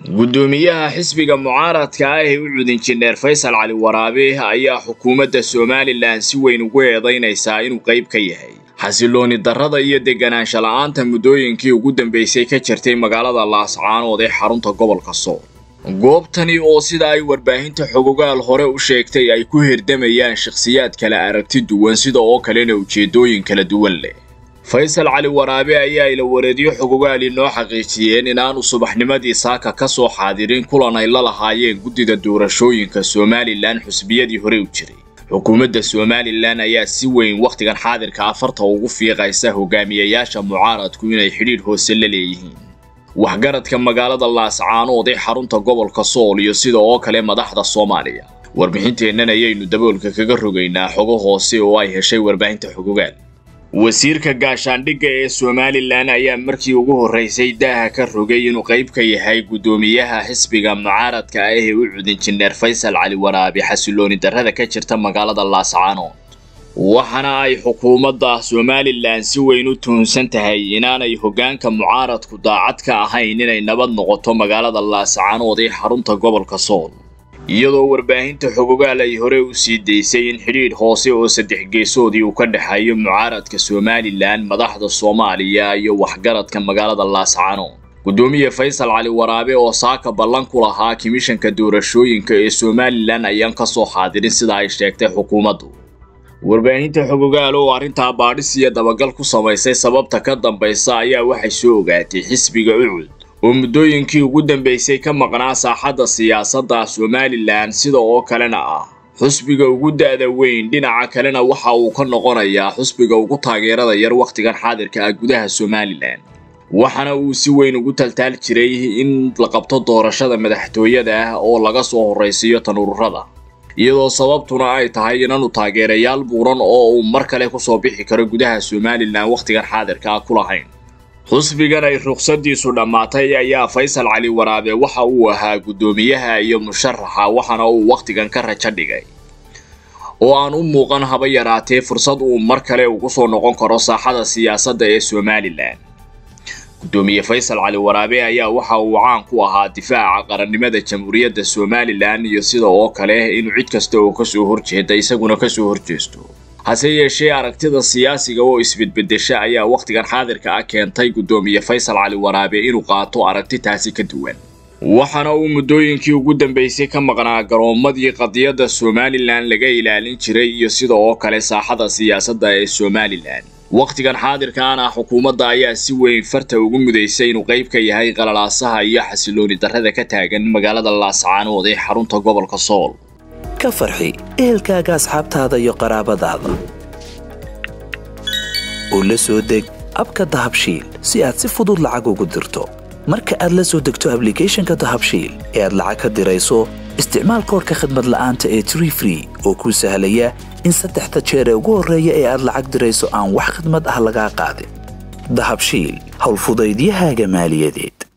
guddoomiyaha xisbiga mucaaradka ah ee u cud injineer faysal cali waraabe ayaa xukuumadda somalilan si weyn ugu eedaynaysaa inuu qayb ka yahay xasilooni darrada iyo deganaansha la'aanta muddooyinkii ugu dambaysay ka jirtay magaalada laascaanood ee xarunta gobolka sool goobtani oo sida ay warbaahinta xogogaal hore u sheegtay ay ku hirdamayaan shakhsiyaad kala aragti duwan sida oo kalena ujeeddooyin kala duwan leh faysal cali waraabe ayaa ila wareedyo xogogaal inoo xaqiijiyeen inaanu subaxnimadii saaka ka soo xaadirin kulan ay la lahaayeen guddida doorashooyinka somalilan xusbiyadii hore u jiray xukuumadda somalilan ayaa si weyn wakhtigan xaadirka afarta ugu fiiqaysa hogaamiyayaasha mucaaradku inay xidhiidh hoose la leeyihiin waxgaradka magaalada laascaanood ee xarunta gobolka sool iyo sida oo kale madaxda soomaaliya warbixinteennan ayaynu daboolka kaga rogaynaa xogo hoose oo ay heshay warbaahinta xogogaal wasiirka gaashaandhigga ee somalilan ayaa markii ugu horraysay daaha ka rogay inuu qayb ka yahay guddoomiyaha xisbiga mucaaradka ah ee u cud injineer faysal cali waraabe xasilooni darrada ka jirta magaalada laascaanood waxaana ay xukuumadda somalilan si weyn u tuhunsan tahay inaanay hoggaanka mucaaradku daacad ka ahayn inay nabad noqoto magaalada laascaanood ee xarunta gobolka sool iyadoo warbaahinta xogogaal ay hore u sii daysay in xidhiidh hoose oo saddex geesoodii uu ka dhexeeyo mucaaradka somalilan madaxda soomaaliya iyo waxgaradka magaalada laascaanood guddoomiye faysal cali waraabe oo saaka ballan ku lahaa kimishanka doorashooyinka ee somalilan ayaan ka soo xaadirin sida ay sheegtay xukuumaddu warbaahinta xogogaal oo arrintaa baadhis iyo dabagal ku samaysay sababta ka dambaysa ayaa waxay soo ogaatay xisbiga ucud oo muddooyinkii ugu dambaysay ka maqnaa saaxadda siyaasadda somalilan sida oo kalena ah xusbiga ugu da'da weyn dhinaca kalena waxa uu ka noqonayaa xusbiga ugu taageerada yar wakhtigan xaadirka ah gudaha somalilan waxaana uu si weyn ugu taltaal jiray in la qabto doorashada madaxtooyada ah oo laga soo horraysiiyo tanururada iyadoo sababtuna ay tahay inaanu taageerayaal buuran oo uu mar kale kusoo bixi karo gudaha somalilan wakhtigan xaadirka ah ku lahayn xusbigan ay ruqsadiisu dhammaatay ayaa faysal cali waraabe waxa uu ahaa guddoomiyaha iyo musharaxa waxaana uu wakhtigan ka rajo dhigay oo aan u muuqan haba yaraatee fursad uu mar kale ugu soo noqon karo saaxada siyaasadda ee somalilan guddoomiye faysal cali waraabe ayaa waxa uu caan ku ahaa difaaca qarannimada jamhuuriyadda somalilan iyo sida oo kale inuu cid kasta oo kasoo horjeeda isaguna kasoo horjeesto hase yeeshee aragtida siyaasiga oo isbedbedesha ayaa wakhtigan xaadirka ah keentay guddoomiye faysal cali waraabe inuu qaato aragti taasi ka duwan waxaana uu muddooyinkii ugu dambaysay ka maqnaa garoommadii qadiyadda somalilan laga ilaalin jiray iyo sida oo kale saaxada siyaasadda ee somalilan wakhtigan xaadirkaan ah xukuumadda ayaa si weyn farta ugu mudaysay inuu qayb ka yahay qalalaasaha iyo xasilooni darrada ka taagan magaalada laascaanood ee xarunta gobolka sool ka farxi ehelkaaga asxaabtaada iyo qaraabadaada oo la soo deg abka dahabshiil si aad si fudud lacag ugu dirto marka aad la soo degto ablicathonka dahabshiil ee aad lacag ka dirayso isticmaal koorka khadmad la'aanta ee tree free oo kuu sahlaya in saddexda jeer ee ugu horreeya ee aad lacag dirayso aan wax khidmad ah lagaa qaadin dahabshiil howlfudaydiyahaaga maaliyadeed